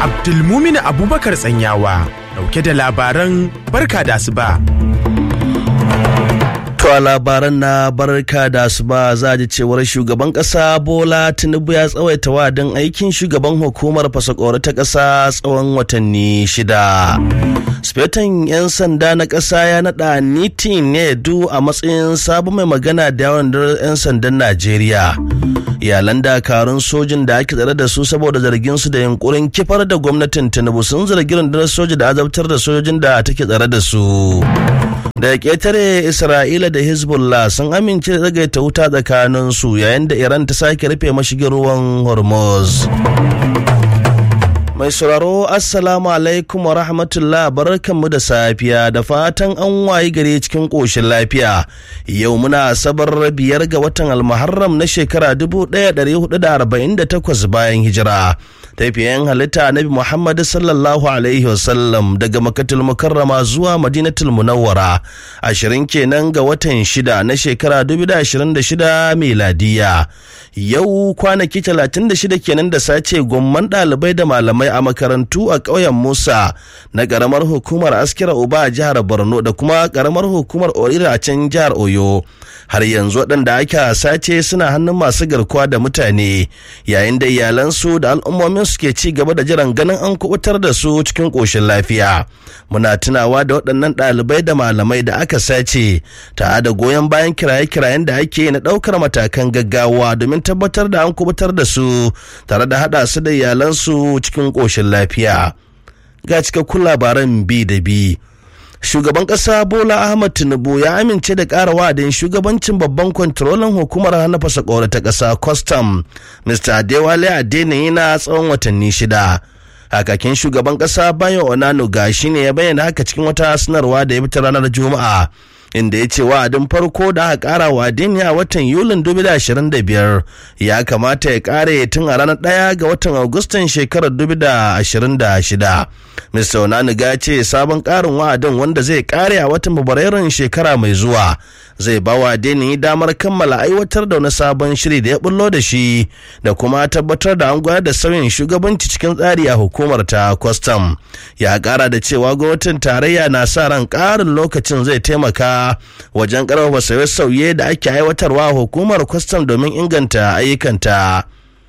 Abdulmumin Abubakar Tsanyawa dauke da labaran barka da asuba. To a labaran na barka da asuba za ji cewar shugaban kasa Bola Tinubu ya tsawaita wadin aikin shugaban hukumar fasakori ta kasa tsawon watanni shida. Sufetan 'yan sanda na ƙasa ya naɗa Niti Nedu a matsayin sabon mai magana da yawan 'yan sandan Najeriya. Iyalan dakarun sojin da ake tsare da su saboda zargin su da yunkurin kifar da gwamnatin Tinubu sun zargi rundunar soja da azabtar da sojojin da take tsare da su. daga ƙetare isra'ila da hezbollah sun amince da tsagaita wuta tsakaninsu yayin da iran ta sake rufe mashigin ruwan hormuz mai sauraro assalamu alaikum wa rahmatullah barkanmu da safiya da fatan an wayi gare cikin ƙoshin lafiya yau muna sabar biyar ga watan almuharram na shekara 1448 bayan hijira tafiyan halitta nabi muhammad sallallahu alaihi wasallam daga makatul mukarrama zuwa madinatul munawwara ashirin kenan ga watan shida na shekara 2026 miladiya yau kwanaki 36 kenan da sace gomman ɗalibai da malamai a makarantu a ƙauyen musa na ƙaramar hukumar askira uba a jihar borno da kuma ƙaramar hukumar orira a can jihar oyo har yanzu waɗanda aka sace suna hannun masu garkuwa da mutane yayin da iyalansu da al'ummomin suke ci gaba da jiran ganin an kubutar da su cikin ƙoshin lafiya muna tunawa da waɗannan ɗalibai da malamai da aka sace ta da goyon bayan kiraye-kirayen da ake na ɗaukar matakan gaggawa domin tabbatar da an kubutar da su tare da haɗa su da iyalansu cikin ƙoshin lafiya ga cikakkun labaran bi da bi shugaban ƙasa bola ahmad tinubu ya amince da ƙara wa'adin shugabancin babban kwantarolin hukumar hana fasa ta ƙasa custom mr adewale adeniyi na tsawon watanni shida hakakin shugaban ƙasa bayo onanuga shine ya bayyana haka cikin wata sanarwa da ya fita ranar juma'a inda ya ce wa'adin farko da aka kara wa a watan yulin 2025 ya kamata ya kare tun a ranar ɗaya ga watan agustan shekarar 2026 mr onaniga ya ce sabon karin wa'adin wanda zai kare a watan fabrairun shekara mai zuwa zai ba wa deni damar kammala aiwatar da wani sabon shiri da ya bullo da shi da kuma tabbatar da an gwada da sauyin shugabanci cikin tsari a hukumar ta kwastam ya kara da cewa gwamnatin tarayya na sa ran karin lokacin zai taimaka wajen karfafa sauye-sauye da ake aiwatarwa hukumar kwastam domin inganta ayyukanta.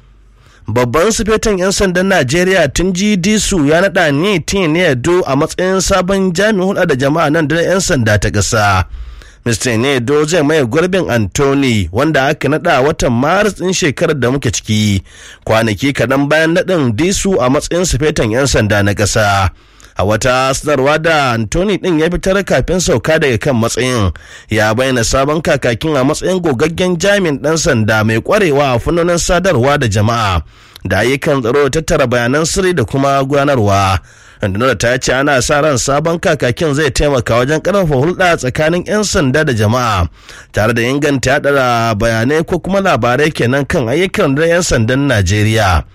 babban sufetan 'yan sandan najeriya tun ji disu ya naɗa ni tinedo a matsayin sabon jami'in hulɗa da jama'a nan da 'yan sanda ta ƙasa mr nedo zai maye gurbin anthony wanda aka naɗa watan maris ɗin shekarar da muke ciki kwanaki kaɗan bayan naɗin disu a matsayin sufetan 'yan sanda na ƙasa a wata sanarwa da Anthony din ya fitar kafin sauka daga kan matsayin ya bayyana sabon kakakin a matsayin gogaggen jami'in dan sanda mai kwarewa a fannonin sadarwa da jama'a da ayyukan tsaro tattara bayanan sirri da kuma gudanarwa rundunar ta ce ana sa ran sabon kakakin zai taimaka wajen karfafa hulɗa tsakanin 'yan sanda da jama'a tare da inganta yaɗa bayanai ko kuma labarai kenan kan ayyukan da 'yan sandan najeriya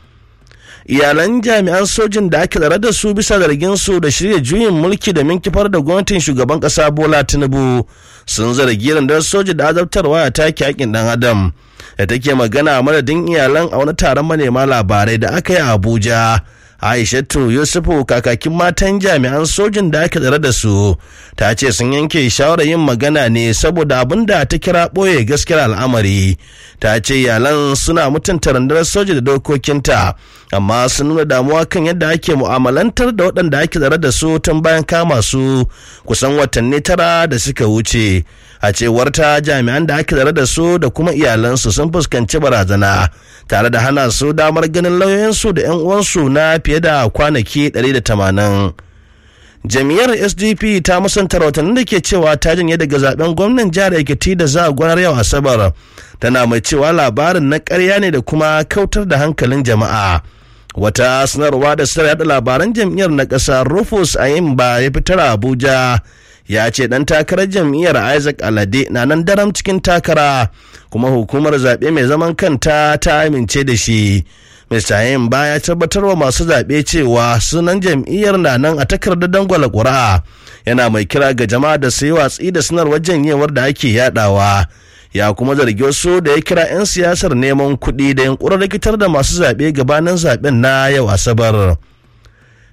iyalan jami'an sojin da ake tsare da su bisa zargin su da shirya juyin mulki da kifar da gwamnatin shugaban kasa bola tinubu sun zargi rundunar soja da azabtarwa a take hakin dan adam da take magana madadin iyalan a wani taron manema labarai da aka yi a abuja aishatu yusufu kakakin matan jami'an sojin da aka tsare da su ta ce sun yanke shawarar yin magana ne saboda abin da ta kira ɓoye gaskiyar al'amari ta ce iyalan suna mutunta rundunar soja da dokokinta amma sun nuna damuwa kan yadda ake mu'amalantar da waɗanda ake tsare da su tun bayan kama su kusan watanni tara da suka wuce a cewar ta jami'an da ake tsare da su da kuma iyalansu sun fuskanci barazana tare da hana su damar ganin lauyoyinsu da 'yan uwansu na fiye da kwanaki 180 jam'iyyar sdp ta musanta rahotannin da ke cewa ta janye daga zaben gwamnan jihar ekiti da za a gwanar yau asabar tana mai cewa labarin na karya ne da kuma kautar da hankalin jama'a wata sanarwa da sanar yada labaran jam'iyyar na ƙasa rufus ayimba ya fitar a abuja ya ce dan takarar jam'iyyar isaac alade na nan daram cikin takara kuma hukumar zaɓe mai zaman kanta ta amince da shi Mr. Yin ba ya tabbatar wa masu zaɓe cewa sunan jam'iyyar na nan a takardar dangwala ƙuri'a yana mai kira ga jama'a da su yi watsi da sanarwar janyewar da ake yadawa ya kuma zargi wasu da ya kira 'yan siyasar neman kuɗi da yunkurin rikitar da masu zaɓe gabanin zaɓen na yau asabar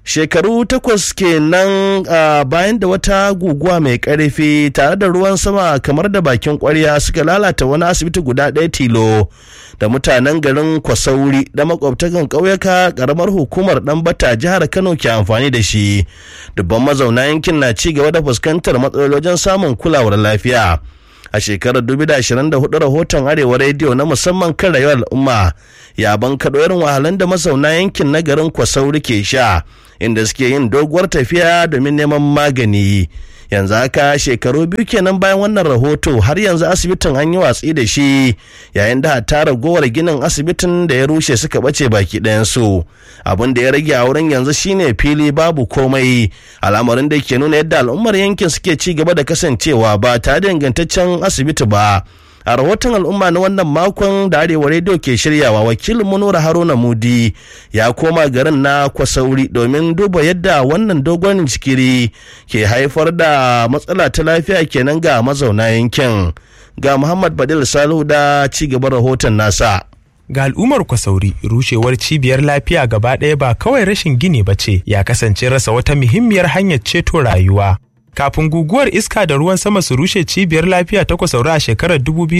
shekaru takwas kenan a bayan da wata guguwa mai karfi tare da ruwan sama kamar da bakin kwarya suka lalata wani asibiti guda ɗaya tilo da mutanen garin kwasauri da makwabtakan ƙauyuka ƙaramar hukumar ɗanbata jihar kano ke amfani da shi dubban mazauna yankin na ci gaba da fuskantar matsalolin samun kulawar lafiya a shekarar 2024 rahoton arewa rediyo na musamman kan rayuwar al'umma ya bankaɗo irin wahalan da mazauna yankin na garin kwasauri ke sha inda suke yin doguwar tafiya domin neman magani yanzu haka shekaru biyu kenan bayan wannan rahoto har yanzu asibitin an yi watsi da shi yayin da ta ragowar ginin asibitin da ya rushe suka bace baki ɗayansu abin da ya rage a wurin yanzu shine fili babu komai al'amarin da ke nuna yadda al'ummar yankin suke ci gaba da kasancewa ba tare da ingantaccen asibiti ba a rahoton al'umma na wannan makon da arewa rediyo ke shiryawa wakilin munura haruna mudi ya koma garin na kwasauri domin duba yadda wannan dogon jikiri ke haifar da matsala ta lafiya kenan ga mazauna yankin ga muhammad badil salihu da ci gaban rahoton nasa ga al'ummar kwasauri rushewar cibiyar lafiya gaba ɗaya ba kawai rashin gini ba ce ya kasance rasa wata muhimmiyar hanyar ceto rayuwa kafin guguwar iska da ruwan sama su rushe cibiyar lafiya ta kwasaura a shekarar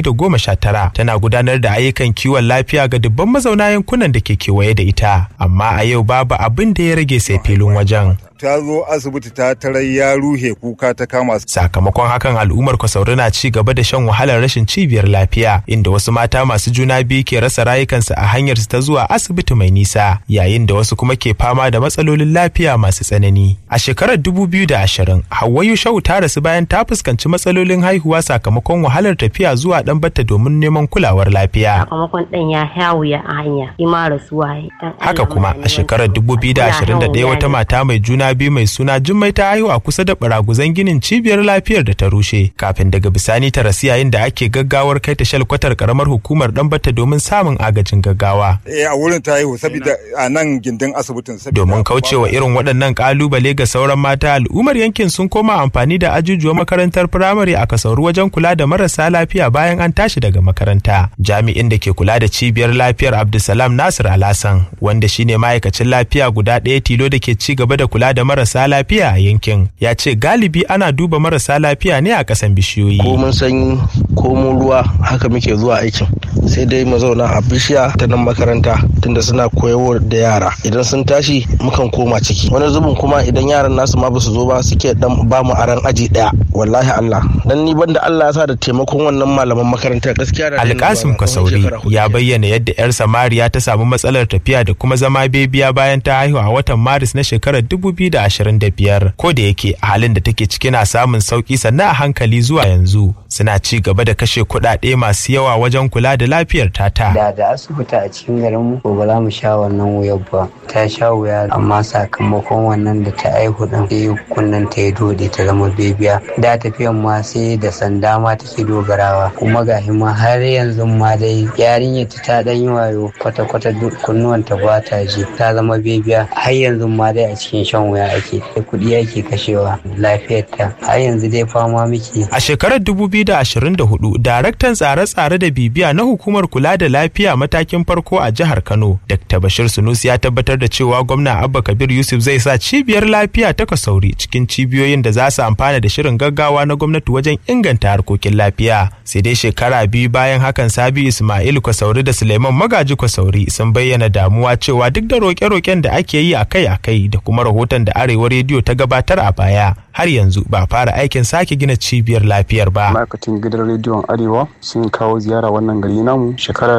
2019 tana gudanar da ayyukan kiwon lafiya ga dubban mazauna yankunan da ke kewaye da ita amma a yau babu abin da ya rage sai filin wajen ta zo asibiti ta tarar ya ruhe kuka ta kama sakamakon hakan al'ummar kwasauri na ci gaba da shan wahalar rashin cibiyar lafiya inda wasu mata masu juna biyu ke rasa rayukansu a hanyar ta zuwa asibiti mai nisa yayin da wasu kuma ke fama da matsalolin lafiya masu tsanani a shekarar 2020 Hawwayu Shau ta rasu bayan ta fuskanci matsalolin haihuwa sakamakon wahalar tafiya zuwa dan batta domin neman kulawar lafiya sakamakon ɗan ya hawuya a hanya ima rasuwa haka kuma a shekarar 2021 wata mata mai juna biyu mai suna Jummai ta haihu a kusa da baraguzan ginin cibiyar lafiyar da ta rushe kafin daga bisani ta rasu yayin da ake gaggawar kai ta shalkwatar karamar hukumar dan batta domin samun agajin gaggawa eh a wurin ta haihu saboda a nan gindin asibitin domin kaucewa irin waɗannan kalubale ga sauran mata al'ummar yankin sun koma amfani da ajujuwan makarantar firamare a kasauru wajen kula da marasa lafiya bayan an tashi daga makaranta jami'in da ke kula da cibiyar lafiyar abdulsalam nasir alasan wanda shine ma'aikacin lafiya guda ɗaya tilo da ke ci gaba da kula da marasa lafiya a yankin ya ce galibi ana duba marasa lafiya ne a ƙasan bishiyoyi ko mun sanyi ko mun ruwa haka muke zuwa aikin sai dai mu zauna a bishiya ta nan makaranta tunda suna koyarwa da yara idan sun tashi mukan koma ciki wani zubin kuma idan yaran nasu ma basu zo ba suke dan ba mu aran aji daya wallahi Allah dan ni banda Allah ya sa da taimakon wannan malaman makarantar gaskiya da Alkasim Kasauri ya bayyana yadda yar Samariya ta samu matsalar tafiya da kuma zama bebiya bayan ta haihu a watan Maris na shekarar 2025 ko da yake a halin da take ciki na samun sauki sannan a hankali zuwa yanzu suna ci gaba da kashe kuɗaɗe masu yawa wajen kula da lafiyar tata. Da da asibiti a cikin garin mu ba za mu sha wannan wuyar ba ta sha wuya amma sakamakon wannan da ta aihu din sai kunnen ta ya dode ta zama bebiya da tafiyan ma sai da sanda ma take dogarawa kuma ga ma har yanzu ma dai yarinyar ta dan yi wayo kwata kwata kunnuwan ta ba ta ji ta zama bebiya har yanzu ma dai a cikin shan wuya ake kuɗi ake kashewa lafiyar ta har yanzu dai fama miki. A shekarar 2024 daraktan tsare-tsare da bibiya na hukumar kula da lafiya matakin farko a jihar Kano Dr. Bashir Sunusi ya tabbatar da cewa gwamna Abba Kabir Yusuf zai sa cibiyar lafiya ta Kasauri cikin cibiyoyin da za su amfana da shirin gaggawa na gwamnati wajen inganta harkokin lafiya. Sai dai shekara biyu bayan hakan Sabi Ismail Kasauri da Suleiman Magaji Kasauri sun bayyana damuwa cewa duk da roƙe-roƙen da ake yi akai-akai da kuma rahoton da Arewa Rediyo ta gabatar a baya har yanzu ba fara aikin sake gina cibiyar lafiyar ba. Ma'aikatan gidan rediyon Arewa sun kawo ziyara wannan gari namu shekara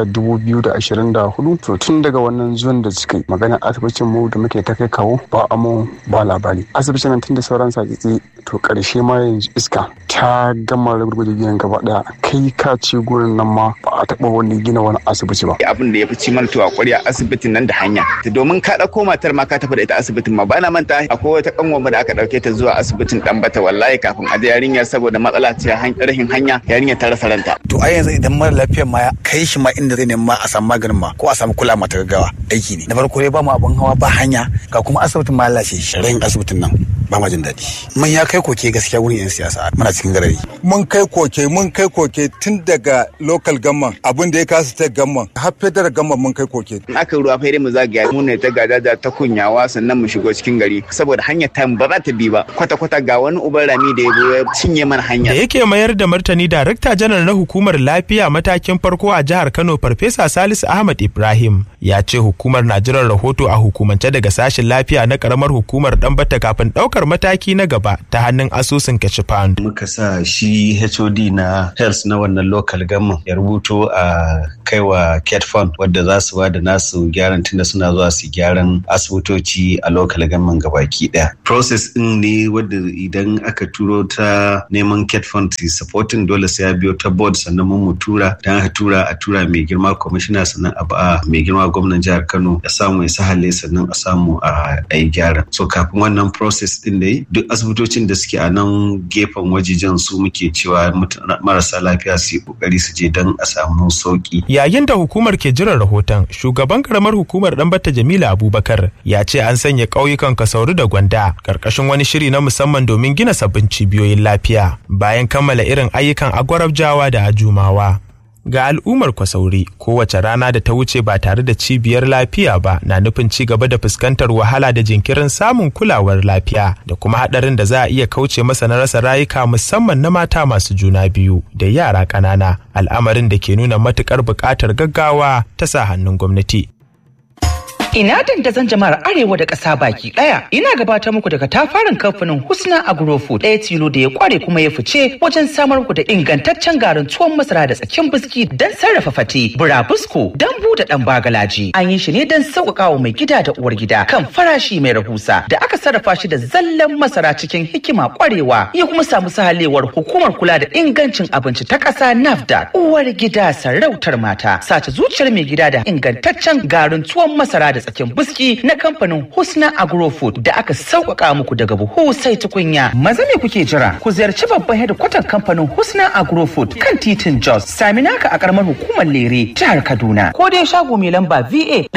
2024 to tun daga wannan zuwan da suka yi magana asibitin mu da muke ta kai kawo ba amo ba labari. Asibitin nan tun da sauran sakitsi to karshe ma yanzu iska ta gama rugurguje ginin gaba daya kai ka ce gurin nan ma ba a taba wani gina wani asibiti ba. Abin da ya fi ci mana tuwa kwarya asibitin nan da hanya. Domin ka ɗauko matar ma ka tafi da ita asibitin ma ba na manta akwai wata kanwa da aka ɗauke ta zuwa asibitin dan bata wallahi kafin a je yarinyar saboda matsala ce rahin hanya yarinyar ta rasa ranta. To a yanzu idan mara lafiyar ma kai shi ma inda zai nema a samu maganin ma ko a samu kula mata gaggawa aiki ne. Na farko dai ba mu abun hawa ba hanya ga kuma asibitin ma lalace shi. Rahin asibitin nan ba ma jin daɗi mun ya kai koke gaskiya wurin yan siyasa muna cikin garari mun kai koke mun kai koke tun daga local gamman abin da ya kasa state gamman har federal gamman mun kai koke in aka ruwa fere mu zagaya mu ne ta gadaja ta kunyawa sannan mu shigo cikin gari saboda hanyar ta ba za ta bi ba kwata kwata ga wani uban rami da ya zo ya cinye mana hanya da yake mayar da martani darakta janar na hukumar lafiya matakin farko a jihar Kano farfesa Salisu Ahmad Ibrahim ya ce hukumar na jiran rahoto a hukumance daga sashen lafiya na karamar hukumar Dambata kafin daukar mataki na gaba ta hannun asusun Kachifan. Muka sa shi HOD na health na wannan local government ya rubuto a kaiwa cat fund wadda za su bada nasu gyaran tunda suna zuwa su gyaran asibitoci a local government gabaki daya. Process din ne wadda idan aka turo ta neman cat fund su supporting dole sai ya biyo ta board sannan mun mu tura dan aka tura a tura mai girma commissioner sannan a ba mai girma gwamnan jihar Kano ya samu ya sahale sannan a samu a yi gyara. So kafin wannan process din da duk asibitocin da suke a nan gefen wajejen su muke cewa marasa lafiya su yi kokari su je don a samu sauki. Yayin da hukumar ke jiran rahoton, shugaban karamar hukumar Ɗanbata Jamila Abubakar ya ce an sanya ƙauyukan Kasauru da Gwanda ƙarƙashin wani shiri na musamman domin gina sabbin cibiyoyin lafiya bayan kammala irin ayyukan agwarabjawa da ajumawa. ga al'ummar kwasauri kowace rana da ta wuce ba tare da cibiyar lafiya ba na nufin ci gaba da fuskantar wahala da jinkirin samun kulawar lafiya da kuma hadarin da za a iya kauce masa na rasa rayuka musamman na mata masu juna biyu da yara ƙanana al'amarin da ke nuna matukar buƙatar gaggawa ta sa hannun gwamnati Ina dandazon jama'ar Arewa da ƙasa baki ɗaya. Ina gabatar muku daga tafarin kamfanin Husna Agrofood ɗaya tilo da ya kware kuma ya fice wajen samar muku da ingantaccen garin tuwon masara da tsakin biski don sarrafa fate, burabusko, dambu da ɗan bagalaji. An yi shi ne don sauƙaƙa wa mai gida da uwar gida kan farashi mai rahusa da aka sarrafa shi da zallan masara cikin hikima kwarewa ya kuma samu sahalewar hukumar kula da ingancin abinci ta ƙasa NAFDAC. Uwar gida sarautar mata sace zuciyar mai gida da ingantaccen garin tuwon masara da tsakin biski na kamfanin Husna Agrofood da aka sauƙaƙa muku daga buhu sai tukunya. Maza me kuke jira? Ku ziyarci babban hedikwatar kamfanin Husna Agrofood kan titin Jos. Sami naka a ƙaramar hukumar Lere, jihar Kaduna. Ko dai shago mai lamba VA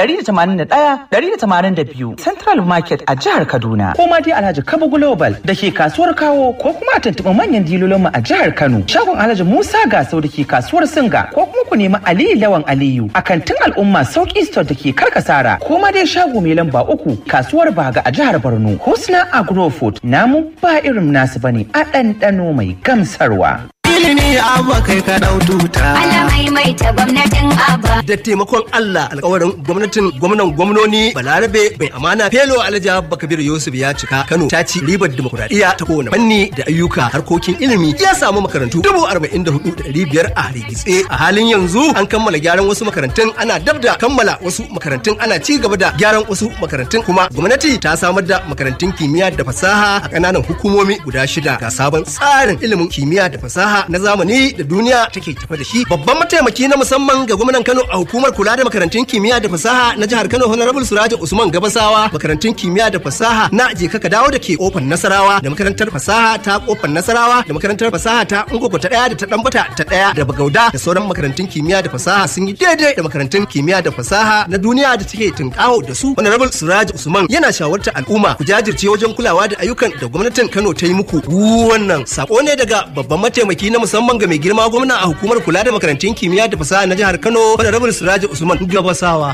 181-182 Central Market a jihar Kaduna. Ko ma dai Alhaji Kabo Global da ke kasuwar Kawo ko kuma a tuntuɓi manyan dilolinmu a jihar Kano. Shagon Alhaji Musa Gasau da ke kasuwar Singa ko kuma ku nemi Aliyu Lawan Aliyu a kantin al'umma Sauki Store da ke Karkasara ko ma dai shago mai lamba uku kasuwar Baga a jihar Borno. Husna Agrofood namu ba irin nasu bane a ɗanɗano mai gamsarwa. ilimi abba kai ka dau tuta. Allah maimaita gwamnatin abba. Da taimakon Allah alkawarin gwamnatin gwamnan gwamnoni Balarabe bai amana Felo Alhaji Abba Kabir Yusuf ya cika Kano ta ci ribar demokuraɗiyya ta kowane fanni da ayyuka harkokin ilimi ya samu makarantu dubu arba'in da hudu da ɗari biyar a rigitse a halin yanzu an kammala gyaran wasu makarantun ana dab da kammala wasu makarantun ana ci gaba da gyaran wasu makarantun kuma gwamnati ta samar da makarantun kimiyya da fasaha a ƙananan hukumomi guda shida ga sabon tsarin ilimin kimiyya da fasaha na zamani da duniya take tafa da shi babban mataimaki na musamman ga gwamnan Kano a hukumar kula da makarantun kimiyya da fasaha na jihar Kano Honorable Suraja Usman Gabasawa makarantun kimiyya da fasaha na je ka dawo da ke kofar Nasarawa da makarantar fasaha ta kofar Nasarawa da makarantar fasaha ta Ungogo ta daya da ta Dambata ta daya da Bagauda da sauran makarantun kimiyya da fasaha sun yi daidai da makarantun kimiyya da fasaha na duniya da take tunkawo da su Honorable Suraja Usman yana shawartar al'umma ku jajirce wajen kulawa da ayyukan da gwamnatin Kano ta yi muku wannan sako ne daga babban mataimaki na musamman ga mai girma gwamna a hukumar kula da makarantun kimiyya da fasaha na jihar Kano da rabin Siraji Usman Gabasawa.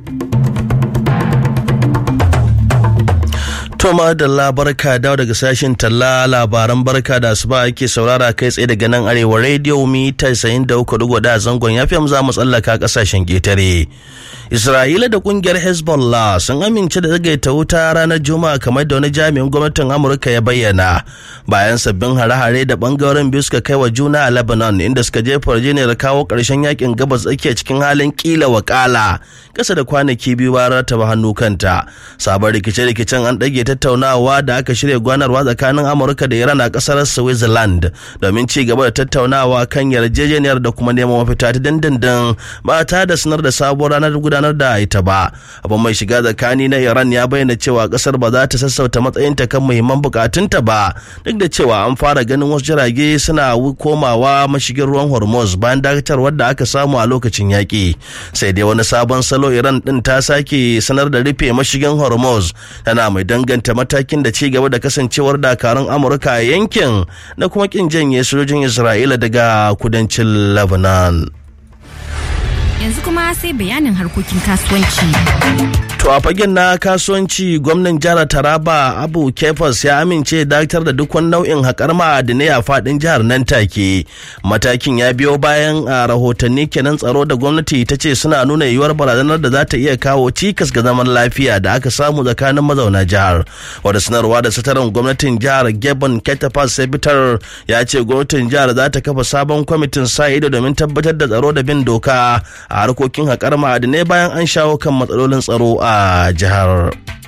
Toma da labarka dawo daga sashen talla labaran barka da asuba ake saurara kai tsaye daga nan arewa radio mita 93 da zangon ya za mu tsallaka kasashen getare. Isra'ila da kungiyar Hezbollah sun amince da zagaita wuta ranar Juma'a kamar da wani jami'in gwamnatin Amurka ya bayyana bayan sabbin hare-hare da bangaren biyu suka kai wa juna a Lebanon inda suka jefa yarjejeniyar kawo ƙarshen yakin gabas tsakiya cikin halin kila wakala kasa da kwanaki biyu ba rataba hannu kanta. Sabon rikice-rikicen an ɗage tattaunawa da aka shirya gwanarwa tsakanin Amurka da Iran a ƙasar Switzerland domin ci gaba da tattaunawa kan yarjejeniyar da kuma neman mafita ta dindindin ba ta da sanar da sabuwar ranar gudanar da ita ba abin mai shiga tsakani na iran ya bayyana cewa kasar ba za ta sassauta matsayinta kan muhimman bukatunta ba duk da cewa an fara ganin wasu jirage suna komawa mashigin ruwan hormuz bayan dakatarwar da aka samu a lokacin yaƙi sai dai wani sabon salo iran din ta sake sanar da rufe mashigin hormuz tana mai danganta danganta matakin da ci gaba da kasancewar dakarun amurka a yankin da kuma kin janye sojojin isra'ila daga kudancin lebanon yanzu kuma sai bayanin harkokin kasuwanci To a fagen na kasuwanci gwamnan jihar Taraba Abu Kefas ya amince dakatar da duk wani nau'in haƙar ma'adinai a faɗin jihar nan take. Matakin ya biyo bayan a rahotanni kenan tsaro da gwamnati ta ce suna nuna yiwuwar barazanar da za ta iya kawo cikas ga zaman lafiya da aka samu tsakanin mazauna jihar. Wada sanarwa da sataran gwamnatin jihar Gebon Ketafas Sebitar ya ce gwamnatin jihar za ta kafa sabon kwamitin sa ido domin tabbatar da tsaro da bin doka a harkokin haƙar ma'adinai bayan an shawo kan matsalolin tsaro a jihar.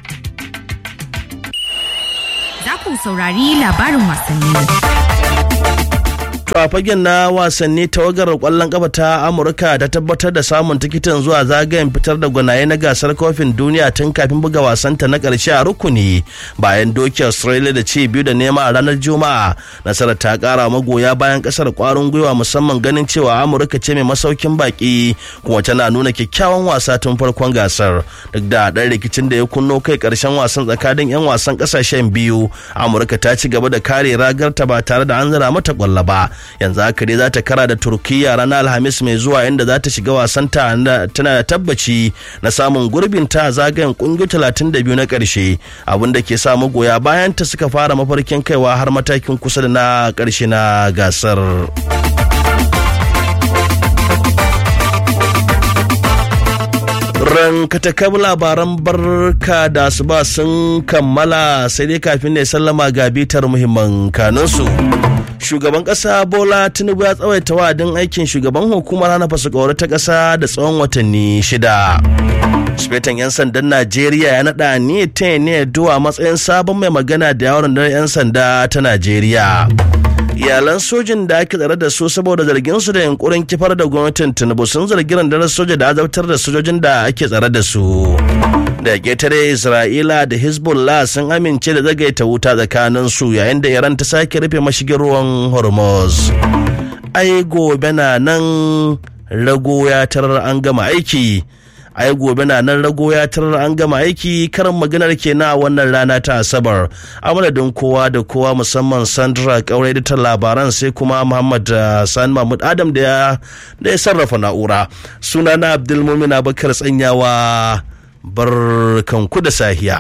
Za ku saurari labarin wasanni. To a fagen na wasanni tawagar kwallon kafa ta Amurka ta tabbatar da samun tikitin zuwa zagayen fitar da gwanaye na gasar kofin duniya tun kafin buga wasanta na karshe a rukuni bayan doki Australia da ci biyu da nema a ranar Juma'a. Nasarar ta kara magoya bayan kasar kwarin gwiwa musamman ganin cewa Amurka ce mai masaukin baki kuma tana nuna kyakkyawan wasa tun farkon gasar. Duk da ɗan rikicin da ya kunno kai karshen wasan tsakanin 'yan wasan kasashen biyu Amurka ta ci gaba da kare ragarta ba tare da an zira mata kwallo ba. yanzu haka dai za ta kara da turkiya ranar alhamis mai zuwa inda za ta shiga wasan ta tana da tabbaci na samun gurbin ta zagayen kungiyoyi talatin da biyu na karshe abin da ke sa magoya bayan ta suka fara mafarkin kaiwa har matakin kusa da na karshe na gasar. rankatakab labaran barka da su ba sun kammala sai dai kafin ne sallama ga bitar muhimman kanunsu. shugaban kasa bola tinubu ya tsawaita wa'adin aikin shugaban hukumar hana fasakawar ta kasa da tsawon watanni shida sufetan 'yan sandan najeriya ya naɗa ni ta ne duwa matsayin sabon mai magana da yawon 'yan sanda ta najeriya iyalan sojin da ake tsare da su saboda zargin su da yunkurin kifar da gwamnatin tinubu sun zargi rundunar soja da azabtar da sojojin da ake tsare da su da ƙetare isra'ila da hezbollah sun amince da zagaita wuta tsakanin su yayin da iran ta sake rufe mashigin ruwan hormuz ai gobe na nan rago ya tarar an gama aiki ai gobe na nan rago ya tarar an gama aiki karin maganar kenan a wannan rana ta asabar a madadin kowa da kowa musamman sandra kaurai da ta labaran sai kuma muhammad sani mahmud adam da ya sarrafa na'ura sunana abdulmumin abakar tsanyawa barkanku da sahiya.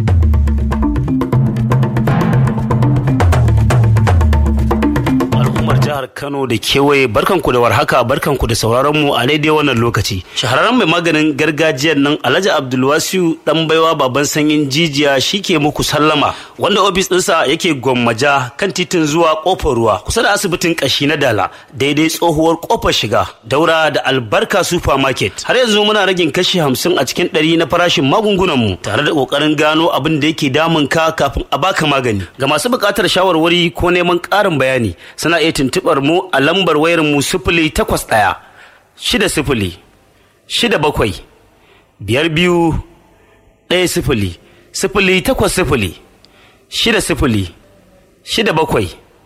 al'ummar jihar Kano da kewaye barkanku da warhaka barkanku da sauraron mu a daidai wannan lokaci. Shahararren mai maganin gargajiyar nan Alhaji Abdulwasiu dan baiwa baban sanyin jijiya shike muku sallama wanda ofis ɗinsa yake gwammaja kan titin zuwa kofar ruwa kusa da asibitin kashi na Dala daidai tsohuwar kofar shiga daura da albarka supermarket. Har yanzu muna ragin kashi hamsin a cikin ɗari na farashin magungunan mu tare da ƙoƙarin gano abin da yake damun ka kafin a baka magani. Ga masu buƙatar shawarwari ko neman ƙarin bayani suna iya tuntuɓar mu a lambar wayar mu sifili takwas ɗaya shida sifili shida bakwai biyar biyu ɗaya sifili sifili takwas sifili shida sifili shida bakwai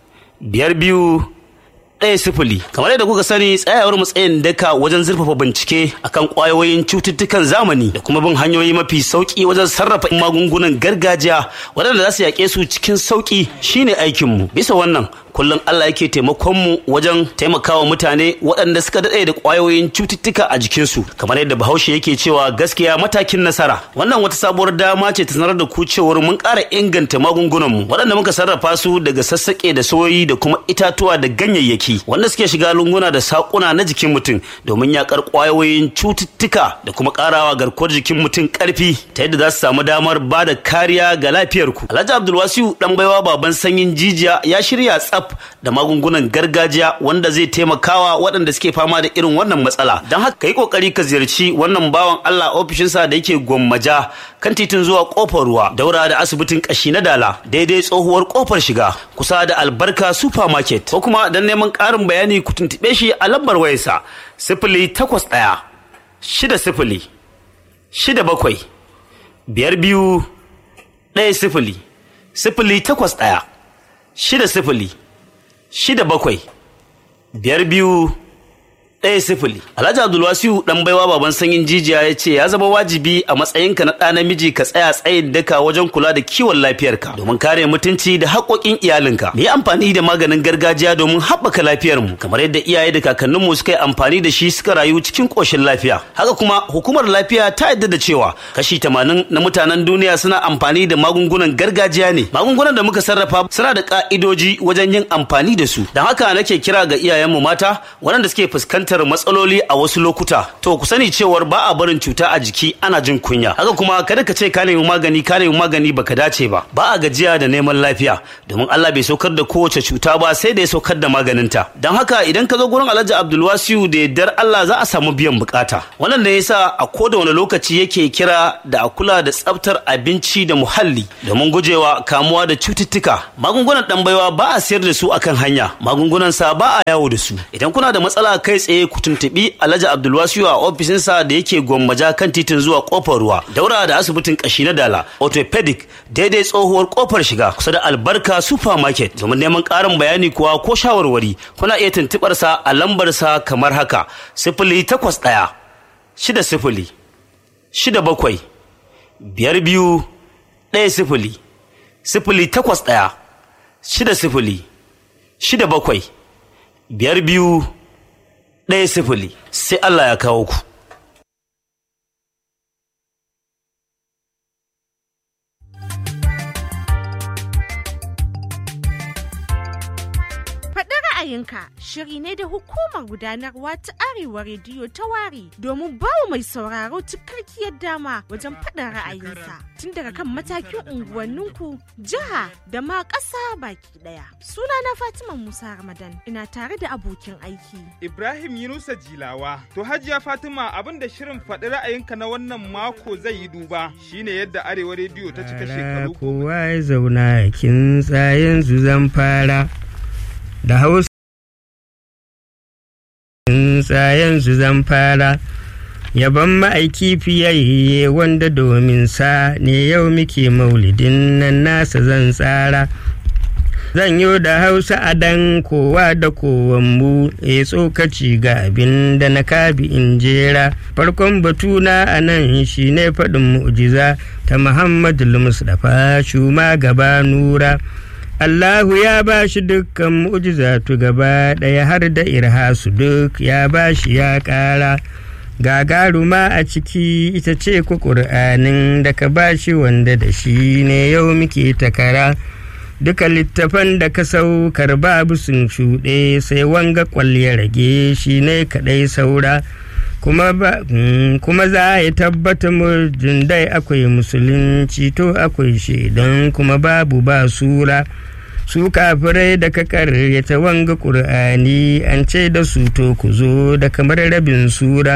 biyar biyu ɗaya sifili kamar yadda kuka sani tsayawar matsayin daka wajen zurfafa bincike akan ƙwayoyin cututtukan zamani da kuma bin hanyoyi mafi sauƙi wajen sarrafa magungunan gargajiya waɗanda za su yaƙe su cikin sauƙi shine aikinmu bisa wannan kullum Allah yake taimakon mu wajen taimakawa mutane waɗanda suka daɗe da ƙwayoyin cututtuka a jikinsu kamar yadda bahaushe yake cewa gaskiya matakin nasara wannan wata sabuwar dama ce ta sanar da ku cewar mun ƙara inganta magungunanmu waɗanda muka sarrafa su daga sassaƙe da soyoyi da kuma itatuwa da ganyayyaki wanda suke shiga lunguna da saƙuna na jikin mutum domin yaƙar ƙwayoyin cututtuka da kuma ƙarawa garkuwar jikin mutum ƙarfi ta yadda za su samu damar ba da kariya ga lafiyarku alhaji abdulwasiu ɗan baiwa baban sanyin jijiya ya shirya tsaf da magungunan gargajiya wanda zai taimakawa waɗanda suke fama da irin wannan matsala don haka ka yi ƙoƙari ka ziyarci wannan bawan Allah ofishinsa da yake gwammaja kan titin zuwa ƙofar ruwa daura da asibitin ƙashi na dala daidai tsohuwar ƙofar shiga kusa da albarka supermarket ko kuma don neman ƙarin bayani ku tuntuɓe shi a lambar wayarsa sifili takwas ɗaya shida sifili shida bakwai biyar biyu ɗaya sifili sifili takwas ɗaya shida sifili shida bakwai biyar biyu ɗaya sifili. Alhaji Abdulwasiu ɗan baiwa baban sanyin jijiya ya ce ya zama wajibi a matsayinka na ɗa namiji ka tsaya tsayin daka wajen kula da kiwon lafiyarka domin kare mutunci da haƙoƙin iyalinka. Mu yi amfani da maganin gargajiya domin haɓaka lafiyarmu kamar yadda iyaye da kakanninmu suka yi amfani da shi suka rayu cikin ƙoshin lafiya. Haka kuma hukumar lafiya ta yarda da cewa kashi tamanin na mutanen duniya suna amfani da magungunan gargajiya ne. Magungunan da muka sarrafa suna da ƙa'idoji wajen yin amfani da su. Don haka nake kira ga iyayenmu mata waɗanda suke fuskantar fuskantar matsaloli a wasu lokuta to ku sani cewar ba a barin cuta a jiki ana jin kunya haka kuma kada ka ce ka nemi magani ka nemi magani baka dace ba ba a gajiya da neman lafiya domin Allah bai saukar da kowace cuta ba sai da ya saukar da maganinta don haka idan ka zo gurin Alhaji Abdulwasiu da yardar Allah za a samu biyan bukata wannan da yasa a koda wani lokaci yake kira da a kula da tsaftar abinci da muhalli domin gujewa kamuwa da cututtuka magungunan dan baiwa ba a sayar da su akan hanya magungunan sa ba a yawo da su idan kuna da matsala kai tsaye ku tuntuɓi Alhaji Abdulwasiu a ofishinsa da yake gwammaja kan titin zuwa kofar ruwa daura da asibitin kashi na dala orthopedic daidai tsohuwar kofar shiga kusa da albarka supermarket domin neman ƙarin bayani kuwa ko shawarwari kuna iya tuntuɓar sa a lambar sa kamar haka sifili takwas ɗaya shida sifili shida bakwai biyar biyu ɗaya sifili sifili takwas ɗaya shida sifili shida bakwai biyar biyu ɗaya sifili sai Allah ya kawo ku. Faɗi ra'ayinka shiri ne da hukumar gudanarwa ta Arewa Rediyo ta ware domin bawa mai sauraro cikakkiyar dama wajen faɗin ra'ayinsa tun daga kan matakin unguwanninku, jiha da ma ƙasa baki ɗaya. Sunana Fatima Musa Ramadan ina tare da abokin aiki. Ibrahim Yunusa Jilawa. To Hajiya Fatima abin da shirin faɗi ra'ayinka na wannan mako zai yi duba shine yadda Arewa Rediyo ta cika shekaru. Kowa ya zauna kin tsayen zan fara da hausa. Tsayen zan fara. Yaban ma'aiki fiyayye wanda domin sa ne yau muke maulidin nan nasa zan tsara. zan yi da hausa a dan kowa da kowanmu ya tsokaci ga abin da na kabi in jera farkon batuna a nan shi ne faɗin mu'jiza ta muhammadu mustapha shuma gaba nura Allahu ya ba shi dukkan mu'jizatu gaba ɗaya har da irhasu duk ya ba shi ya ƙara gagaruma a ciki ita ce ku ƙur'anin da ka ba shi wanda da shi ne yau muke takara. duka littafan da ka saukar babu sun shuɗe sai wanga ya rage shi ne kaɗai saura kuma, kuma za a tabbata murjin dai akwai musulunci to akwai shaidan kuma babu ba sura su kafirai da ka karyata wanga ƙur'ani an ce da su to ku zo da kamar rabin sura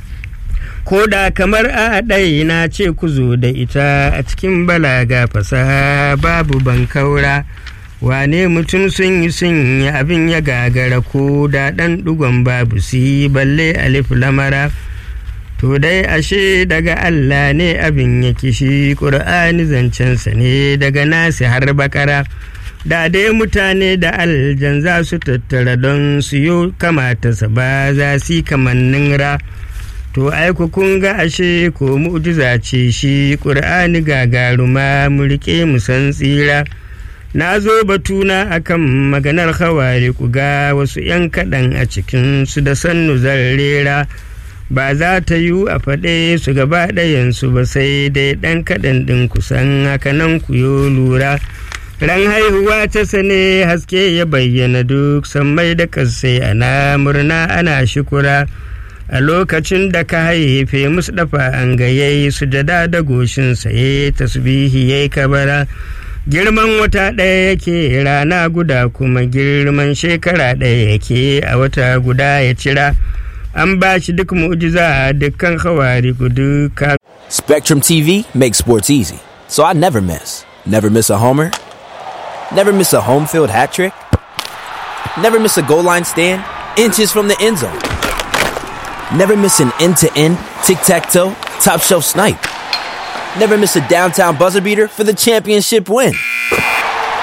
ko da kamar a ɗai na ce ku zo da ita a cikin balaga fasaha babu bankaura wane mutum sun yi sun yi abin ya gagara ko da ɗan ɗugon babu si balle alif lamara to dai ashe daga Allah ne abin ya kishi ƙur'ani zancensa ne daga nasi har bakara da dai mutane da aljan za su tattara don su yi kamata sa ba za su yi kamannin ra to aiku kun ga ashe ko mu'jiza ce shi ƙur'ani gagaruma mu riƙe mu san tsira na zo batuna akan maganar hawari ku ga wasu 'yan kaɗan a cikin su da sannu zarrera ba za ta yi a faɗe su gaba ɗayansu ba sai dai ɗan kaɗan ɗin kusan haka nan ku yo lura ran haihuwa ta sane haske ya bayyana duk sammai da kasai ana murna ana shukura a lokacin da ka haife musu dafa an gaye sujada da goshin saye tasbihi yayi kabara girman wata ɗaya yake rana guda kuma girman shekara ɗaya yake a wata guda ya cira an ba shi duk mu'jiza dukkan hawari duka Spectrum TV makes sports easy, so I never miss. Never miss a homer, never miss a home field hat trick, never miss a goal line stand, inches from the end zone. Never miss an end to end, tic tac toe, top shelf snipe. Never miss a downtown buzzer beater for the championship win.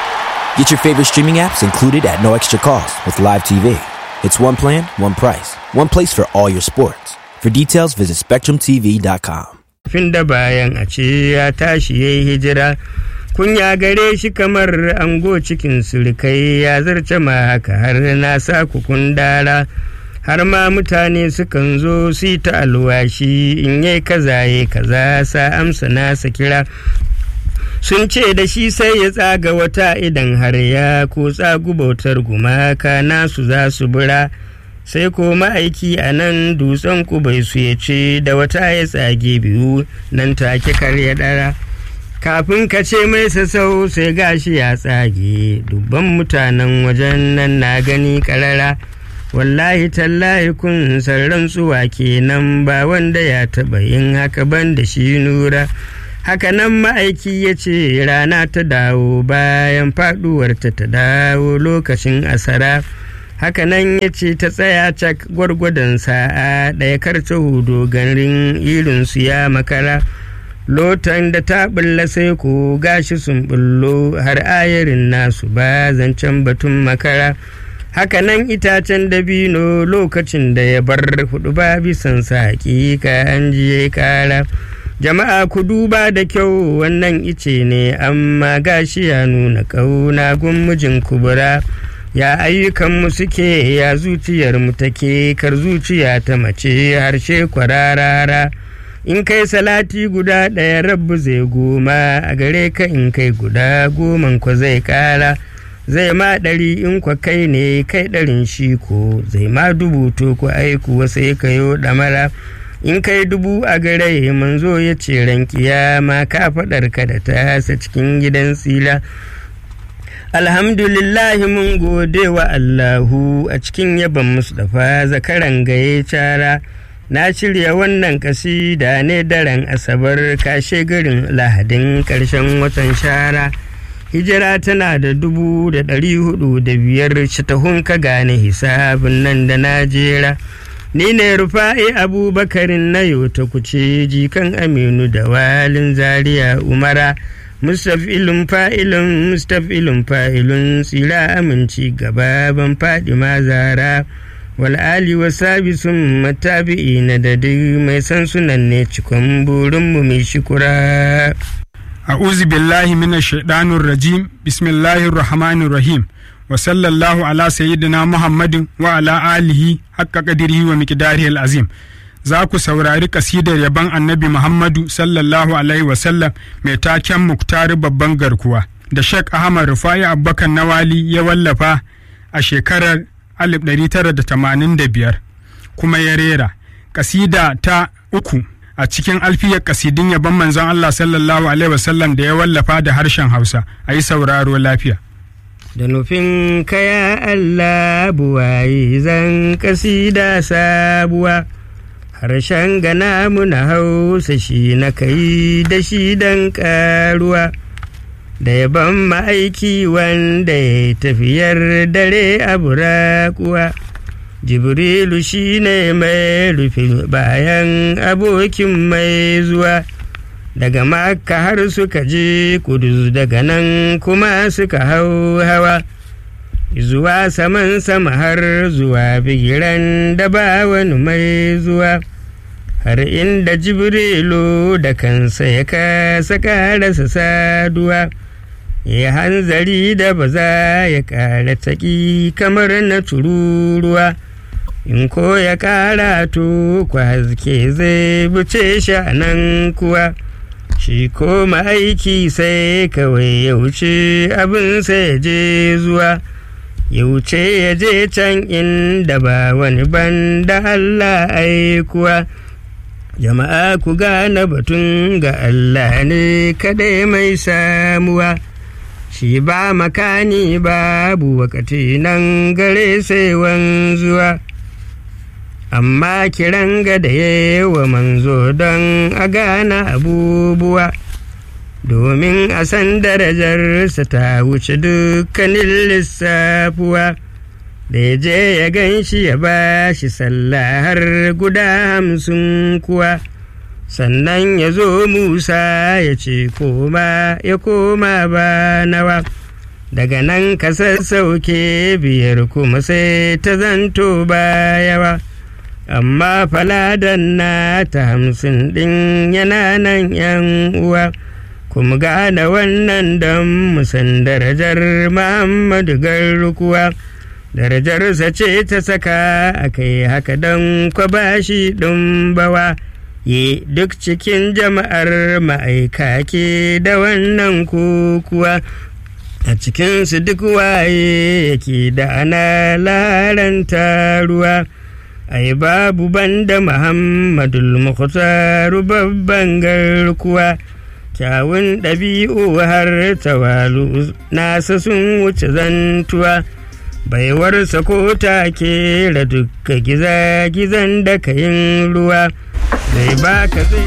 Get your favorite streaming apps included at no extra cost with Live TV. It's one plan, one price. one place for all your sports. For details, visit SpectrumTV.com. fin da bayan a ce ya tashi ya yi hijira kunya gare shi kamar ango cikin surukai ya zarce ma haka har na sa kukun dara har ma mutane sukan zo su ta alwashi in yai kaza ya kaza sa amsa nasa kira sun ce da shi sai ya tsaga wata idan har ya ko tsagu bautar gumaka nasu za su bura sai ko ma'aiki a nan dutsen kubai su ya ce da wata ya tsage biyu nan take kar ya ɗara kafin ka ce mai sassau sai gashi ya tsage dubban mutanen wajen nan na gani karara wallahi tallahi kun sarran tsuwa kenan ba wanda ya taɓa yin haka ban da shi nura haka nan ma'aiki ya ce rana ta dawo bayan faɗuwarta ta dawo lokacin asara hakanan ya ce ta tsaya cak gwargwadon sa'a ɗaya karta hudu garin irinsu ya makara lotan da ta bulla sai ko gashi sun bullo har ayarin nasu ba zancen batun makara hakanan itacen dabino lokacin da ya bar hudu ba bisan sa hakika an jiye kara jama'a ku duba da kyau wannan ice ne amma gashi ya nuna ƙauna gun mijin kubura ya ayyukanmu suke ya zuciyarmu take kar zuciya ta mace harshe kwararara in kai salati guda ɗaya rabbu zai goma a gare ka in kai guda goman ko zai ƙara zai ma ɗari in kwa kai ne kai ɗarin shi ko zai ma dubu to ku aiku sai ka yo ɗamara in kai dubu a gare manzo ya ce ran kiyama ka faɗar ka da tasa cikin gidan tsila alhamdulillahi mun gode wa allahu a cikin yaban mustapha zakaran gaye cara na shirya wannan kasida ne daren asabar kashe garin lahadin ƙarshen watan shara hijira tana da dubu da ɗari hudu da biyar tahun ka gane hisabin nan da najera ni ne rufa'i abubakarin na yau ta kuce jikan aminu da walin zaria umara mustafilun fa'ilun mustafilun fa'ilun tsira aminci gaba ban faɗi mazara wal'ali wa sabisun matabi'i na da duk mai san sunan ne cikon burinmu mai shukura. a'udhu billahi minash shaitanir rajim bismillahir rahmanir rahim wa sallallahu ala sayyidina muhammadin wa ala alihi haqqa qadrihi wa miqdarihi azim za ku saurari kasidar yaban annabi muhammadu sallallahu alaihi wa sallam mai taken muktari babban garkuwa da Sheikh ahmad rufai abubakar nawali ya wallafa a shekarar 1985 kuma ya rera kasida ta uku a cikin alfiyar kasidin yaban manzon Allah sallallahu alaihi wasallam da ya wallafa da harshen Hausa a yi sauraro lafiya. Da nufin kaya Allah buwayi zan kasida sabuwa harshen gana muna hausa shi na kai da shi dan karuwa da yaban ma'aiki wanda ya tafiyar dare a burakuwa. jibrilu shi ne mai rufe bayan abokin mai zuwa daga makka har suka je kudus daga nan kuma suka hau hawa zuwa saman sama har zuwa bigiran da ba wani mai zuwa har inda jibrilu da kansa ya kasa karasa saduwa ya hanzari da ba za ya kara taƙi kamar na tururuwa in ko ya kara to kwa haske zai buce shi a nan kuwa shi ko aiki sai kawai ya wuce abin sai ya je zuwa ya wuce ya je can inda ba wani ban da Allah aikuwa jama'a ku gane batun ga Allah ne kadai mai samuwa shi ba makani babu wakati nan gare sai wanzuwa amma kiran ga da wa manzo don a gana abubuwa domin a san darajarsa ta wuce dukkanin lissafuwa da ya je ya gan shi ya ba shi sallah har guda hamsin kuwa sannan ya zo musa ya ce koma ya koma ba nawa daga nan ka sassauke biyar kuma sai ta zanto ba yawa amma faladan na ta hamsin ɗin yana nan yan uwa kuma gane wannan don musan darajar muhammadu garkuwa darajarsa ce ta saka a kai haka don kwabashi ɗin bawa ye duk cikin jama'ar ma'aika ke da wannan kukuwa a cikinsu duk waye yake da ana laranta ruwa ai babu banda muhammadul mukhtaru babban garkuwa kyawun ɗabi'u har tawalu nasa sun wuce zantuwa baiwarsa ko take da dukka giza-gizan da kayin ruwa zai baka zai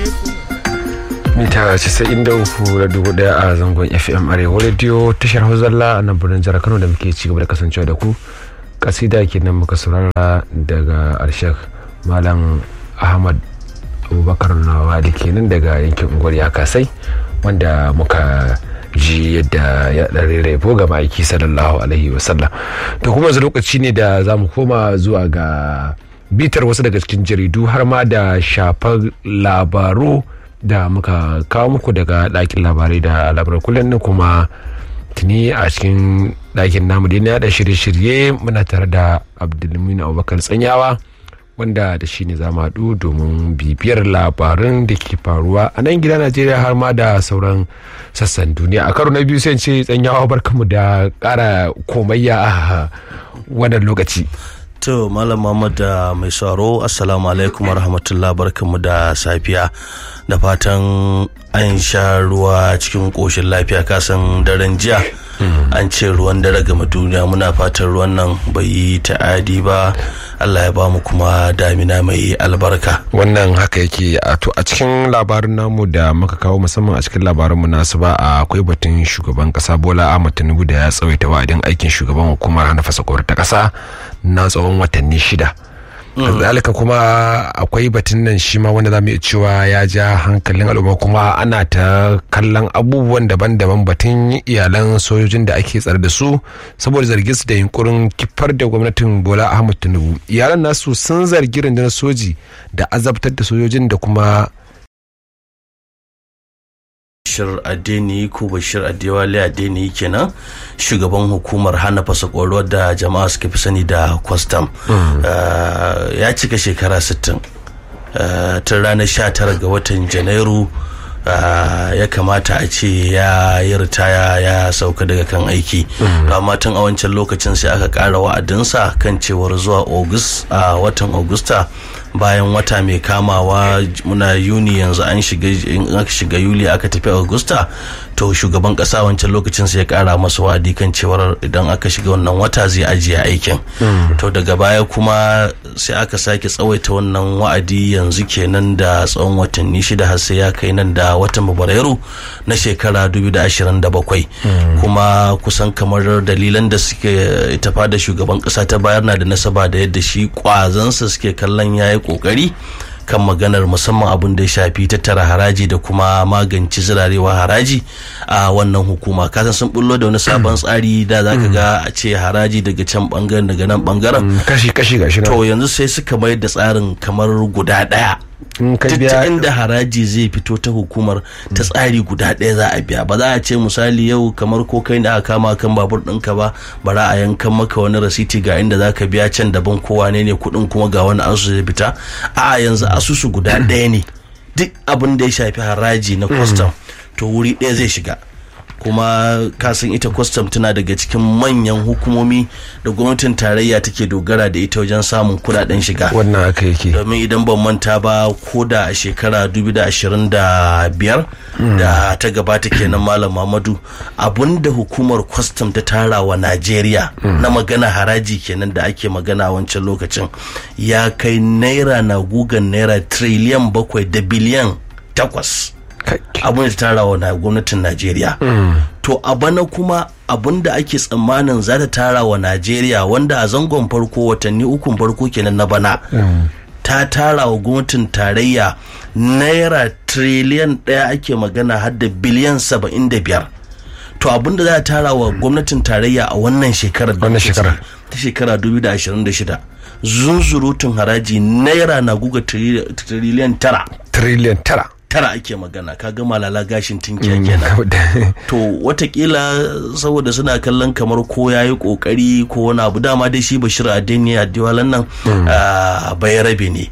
mita 93.1 a zangon fm arewa radio tashar hauzalla a nan birnin jihar kano da muke ci gaba da kasancewa da ku kasida kenan muka saurara daga arshak malam ahmad abubakar nawa da kenan daga yankin unguwar ya kasai wanda muka ji yadda ya ɗan rabo ga ma'aiki sallallahu alaihi wasallam to kuma yanzu lokaci ne da za mu koma zuwa ga bitar wasu daga cikin jaridu har ma da shafar labaru da muka kawo muku daga ɗakin labarai da labarai kullum kuma tuni a cikin ɗakin namu da ya da shirye-shirye muna tare da abdulmin abubakar tsanyawa wanda da shi ne za mu haɗu domin bibiyar labarin da ke faruwa a nan gida najeriya har ma da sauran sassan duniya a karo na biyu sai ce tsanyawa barkamu da ƙara komayya a wannan lokaci to malam Muhammad da mai sauro assalamu alaikum warahmatullah barkamu da safiya da fatan an sha ruwa cikin koshin lafiya kasan daren jiya an ce ruwan dare gama duniya muna fatan ruwan nan bai yi ta'adi ba Allah ya ba mu kuma damina mai albarka wannan haka yake a to a cikin labarin namu da muka kawo musamman a cikin labarin mu nasu ba akwai batun shugaban kasa Bola Ahmed Tinubu da ya tsawaita wa'adin aikin shugaban hukumar hana fasakowar ta kasa na tsawon watanni shida kazalika kuma akwai batun nan shi ma wanda zamu iya cewa ya ja hankalin al'umma kuma ana ta kallon abubuwan daban-daban batun iyalan sojojin da ake tsare da su saboda zargin su da yunkurin kifar da gwamnatin bola ahmad tinubu iyalan nasu sun zargi rundunar soji da azabtar da sojojin da kuma Bashir Adeni ko Bashir Adewale Adeni kenan shugaban hukumar hana fasakoro da jama'a suka fi sani da kwastam ya cika shekara 60 tun ranar 19 ga watan janairu ya kamata a ce ya yi ritaya ya sauka daga kan aiki amma tun a wancan lokacin sai aka kara wa'adinsa kan cewar zuwa a watan augusta bayan wata mai kamawa muna yuni yanzu an shiga in aka shiga yuli aka tafi augusta to shugaban kasa wancan lokacin sai ya kara masa wa'adi kan cewar idan aka shiga wannan wata zai ajiye aikin to daga baya kuma sai aka sake tsawaita wannan wa'adi yanzu kenan da tsawon watanni shida har sai ya kai nan da watan fabrairu na shekara 2027 kuma kusan kamar dalilan da suke tafa da shugaban kasa ta bayar na da nasaba da yadda shi kwazansa suke kallon yayi kokari kan maganar musamman abin da ya shafi tattara haraji da kuma magance zirarewa haraji a wannan hukuma kasan sun bullo da wani sabon tsari da za ka ga a ce haraji daga can bangaren daga nan bangaren kashi kashi gashi to yanzu sai suka mayar da tsarin kamar guda daya ta inda haraji zai fito ta hukumar ta tsari guda ɗaya za a biya ba za a ce misali yau kamar ko kai da aka kama kan babur ɗinka ba bara a yankan maka wani rasiti ga inda za ka biya can daban kowa ne ne kuɗin kuma ga wani asusu zai fita a yanzu asusu guda ɗaya ne duk abin da ya shafi haraji na kwastam to wuri ɗaya zai shiga kuma kasan ita kwastam tana daga cikin manyan hukumomi da gwamnatin tarayya take dogara da ita wajen samun kudaden shiga wannan aka yake domin idan ban manta ba ko da a shekara 2025 da ta gabata kenan malam mamadu abinda hukumar kwastam ta tara wa najeriya na magana haraji kenan da ake magana wancan lokacin ya kai naira na gugan naira triliyan bakwai da biliyan takwas abin da tara wa gwamnatin najeriya to a bana kuma abin da ake tsammanin za ta tara wa najeriya wanda a zangon farko watanni ukun farko kenan na bana ta tara wa gwamnatin tarayya naira triliyan ɗaya ake magana har da biliyan saba'in da biyar to abin da za ta tara wa gwamnatin tarayya a wannan shekarar wannan shekarar ta shekara 2026 zunzurutun haraji naira na guga tiriliyan tara Trillion tara. tara ake magana ka ga malala gashin tinkiya kenan to watakila saboda suna kallon kamar ko ya yi kokari ko wani abu dama dai shi bashir adeni adiwalan nan ah, bayarabe ne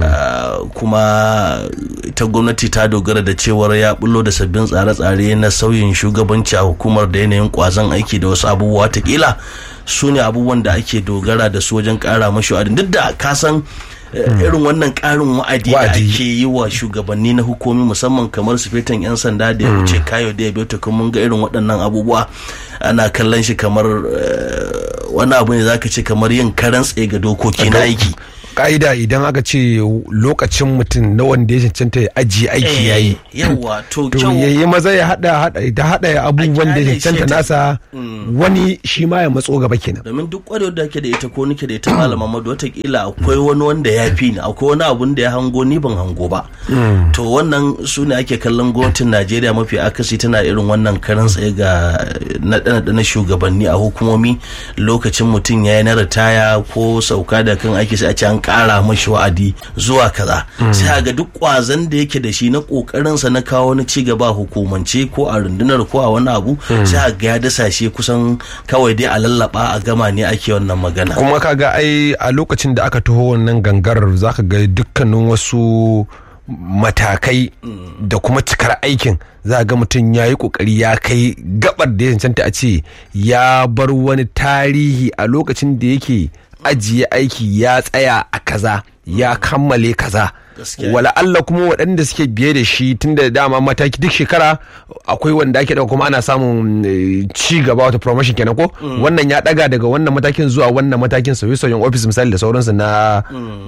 Ah, kuma ita gwamnati ta dogara da cewar ya bullo da sabbin tsare-tsare na sauyin shugabanci a hukumar da yanayin kwazon aiki da wasu abubuwa watakila su ne abubuwan da ake dogara da su wajen kara mashi wa'adin duk da ka san eh, irin wannan karin wa'adi da ake yi wa shugabanni na hukumi musamman kamar sufetan 'yan sanda da ya wuce kayo da ya biyo kuma mun ga irin waɗannan abubuwa ana kallon shi kamar eh, wani abu ne zaka ce kamar yin karan tsaye ga dokoki na aiki ka'ida idan aka ce lokacin mutum na wanda ya cancanta ya ajiye aiki ya yi yawa to to kyau ya yi maza ya hada hada da hada abubuwan da ya kyale shi cancanta ta- nasa wani shi ma ya matso gaba kenan domin duk kwarewar da ake da ita ko nike da ita malam Muhammadu watakila akwai wani wanda ya fi ni akwai wani abun da ya hango ni ban hango ba to wannan su ne ake kallon gwamnatin najeriya mafi akasi tana irin wannan karan tsaye ga naɗe-naɗe na shugabanni a hukumomi lokacin mutum ya yi na ritaya ko sauka da kan aiki sai a ce an ƙara mashi wa'adi zuwa kaza sai a ga duk ƙwazon da yake da shi na ƙoƙarinsa na kawo wani ci gaba a hukumance ko a rundunar ko a wani abu sai a ga ya dasa shi kusan kawai dai a lallaba a gama ne ake wannan magana kuma kaga ai a lokacin da aka taho wannan gangarar zaka ga dukkanin wasu matakai da kuma cikar aikin za ga mutum ya yi kokari ya kai gabar da ya cancanta a ce ya bar wani tarihi a lokacin da yake ajiye aiki ya tsaya a kaza ya kammale kaza wala Allah kuma waɗanda suke biye da shi tun da dama mataki duk shekara akwai wanda ake ɗauka kuma ana samun eh, ci gaba wata promotion kenan ko wannan ya ɗaga daga wannan matakin zuwa wannan matakin sauye-sauyen ofis misali da sauransu na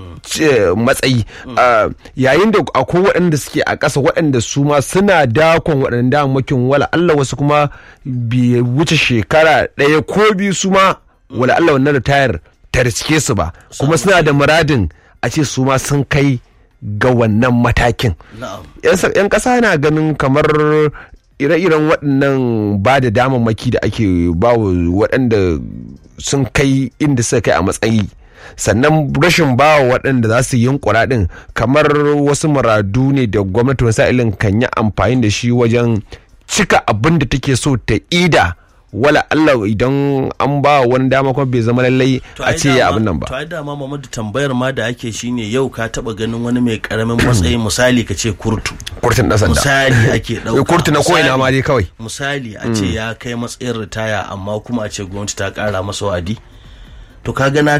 ce, matsayi Ah, yayin da akwai waɗanda suke a ƙasa waɗanda su ma suna dakon waɗanda damakin wala Allah wasu kuma bai wuce shekara ɗaya ko biyu su ma wala Allah wannan ritayar ta riske su ba kuma suna da muradin a ce su ma sun kai ga wannan matakin yan sa- yan ƙasa na ganin kamar ire-iren waɗannan ba da damammaki da ake bawa waɗanda sun kai inda suka kai a matsayi sannan rashin bawa waɗanda za su yunkura ɗin kamar wasu muradu ne da gwamnati wasu sa'ilin kan yi amfani da shi wajen cika abin da take so ta ida wala Allah idan an ba wani dama kuma bai zama lallai a ce ya abin nan ba to ai dama Muhammadu tambayar ma da ake shine yau ka taba ganin wani mai karamin matsayi misali ka ce kurtu kurtun ɗan sanda misali ake dauka kurtu na ko'ina ma dai kawai misali a ce ya kai matsayin ritaya amma kuma a ce gwamnati ta kara masa wa'adi to kaga na